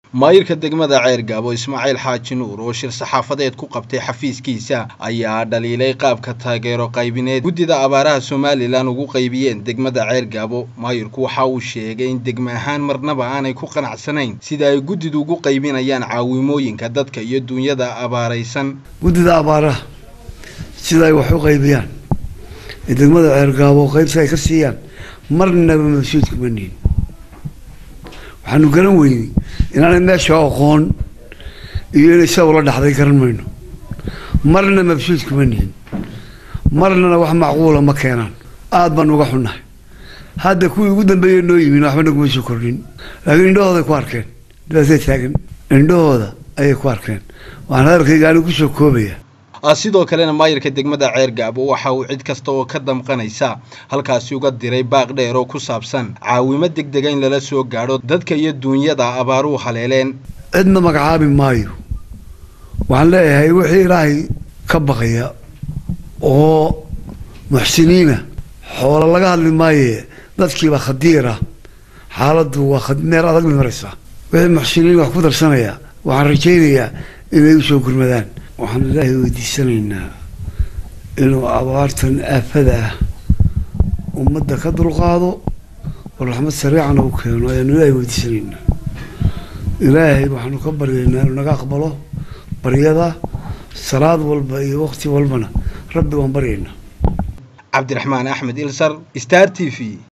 maayirka degmada ceergaabo ismaaciil xaaji nuur oo shir saxaafadeed ku qabtay xafiiskiisa ayaa dhaliilay qaabka taageero qaybineed guddida abaaraha somalilan ugu qaybiyeen degmada ceergaabo maayirku waxa uu sheegay in degme ahaan marnaba aanay ku qanacsanayn sida ay guddidu ugu qaybinayaan caawimooyinka dadka iyo duunyada abaaraysan guddida abaaraha sida ay wax u qaybiyaan ee degmada ceergaabo qaybta ay ka siiyaan marnaba mabsuudka ma nihin waxaanu garan weynay inaanay meesha aqoon iyo inay sida ula dhaxday garan mayno marna mabsuudka ma nihin marnana wax macquula ma keenaan aada baan uga xunnahay hadda kuwii ugu dambeeyey noo yimin waxba naguma soo kordhin laakiin indhahooday ku arkeen dhibaatay taagan indhahooda ayay ku arkeen waxaan hadalkayga anigu kusoo koobaya sidoo kalena maayirka degmada ceergaabo waxa uu cid kasta oo ka damqanaysa halkaasi uga diray baaq dheer oo ku saabsan caawimo degdega in lala soo gaadho dadka iyo duunyada abaaruhu haleeleen cidna magacaabi maayo waxaan leeyahay wixii ilaahay ka baqaya oo muxsiniina xoolo laga hadli maaye dadkiiba khadiira xaaladdu waa meel adag bay maraysaa wixii muxsiniin wax ku darsanaya waxaan rajaynayaa inay usoo gurmadaan waxaan ilaahay weydiisanaynaa inuu abaartan aafada ah ummadda ka dulqaado oo raxmad sariicana u keeno ayaanu ilaahay weydiisanaynaa ilaahay waxaanu ka baryaynaa inuu naga aqbalo baryada salaad walba iyo waqti walbana rabbi waan baryaynaa cabdiraxmaan axmed ilsar star t v